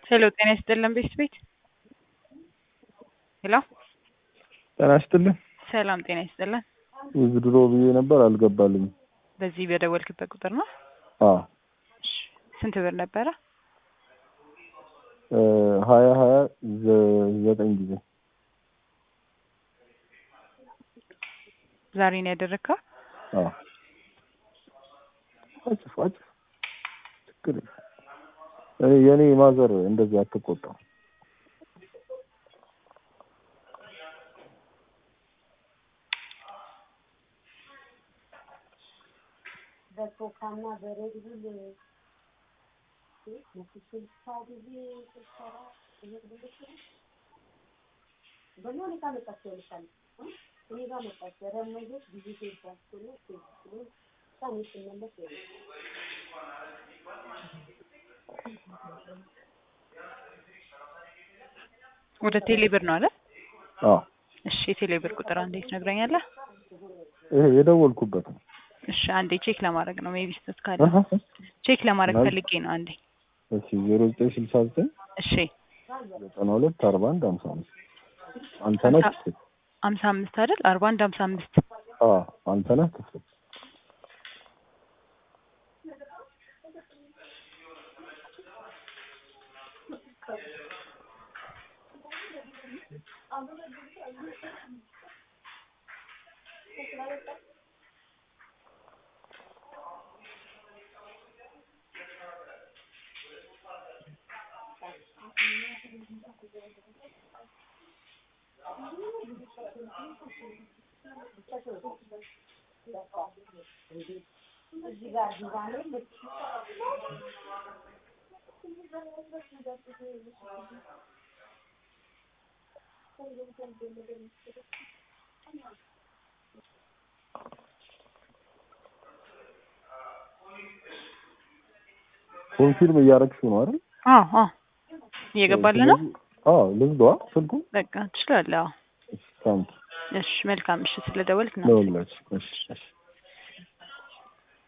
ሄሎ ጤና ይስጥልን ቤት ቤት ሄሎ ጤና ይስጥልን። ሰላም ጤና ይስጥልን። ድሮ ብዬ ነበር አልገባልኝም። በዚህ በደወልክበት ቁጥር ነው? አዎ እሺ። ስንት ብር ነበረ? እ ሀያ ሀያ ዘ- ዘጠኝ ጊዜ ዛሬ ነው ያደረግከው? አዎ አጭፍ አጭፍ ችግር የለም። እኔ የኔ ማዘር እንደዚህ አትቆጣም። በኮካና በሬድ ቡል ስልሳ ጊዜ ስልሰራ በእኛ ሁኔታ መጣቸው ልሻል እኔ ጋር መጣች ረመዞች ጊዜ ሴባስሎ ሴብስሎ ሳኔ ስመለስ ሆነ ወደ ቴሌ ብር ነው አለ? አዎ እሺ የቴሌ ብር ቁጥር አንዴ ትነግረኛለህ? ይሄ የደወልኩበት ነው። እሺ አንዴ ቼክ ለማድረግ ነው ሜቢ ስህተት ካለ አሀ። ቼክ ለማድረግ ማለት- ፈልጌ ነው አንዴ። እሺ ዜሮ ዘጠኝ ስልሳ ዘጠኝ እሺ ዘጠና ሁለት አርባ አንድ ሀምሳ አምስት አንተ ነህ ሀምሳ- ክፍል ሀምሳ አምስት አይደል? አርባ አንድ ሀምሳ አምስት አዎ አንተ ነህ ክፍል እዚህ ጋር ዲዛይን ኮንፊርም እያደረግሽው ነው አይደል? አዎ አዎ እየገባልህ ነው? ስለዚህ- አዎ ልዝጋዋ ስልኩ በቃ ትችላለህ። አዎ እሺ ታንክ እሺ መልካም እሺ ስለደወልክ ነው ለሁላችሁ እሺ እሺ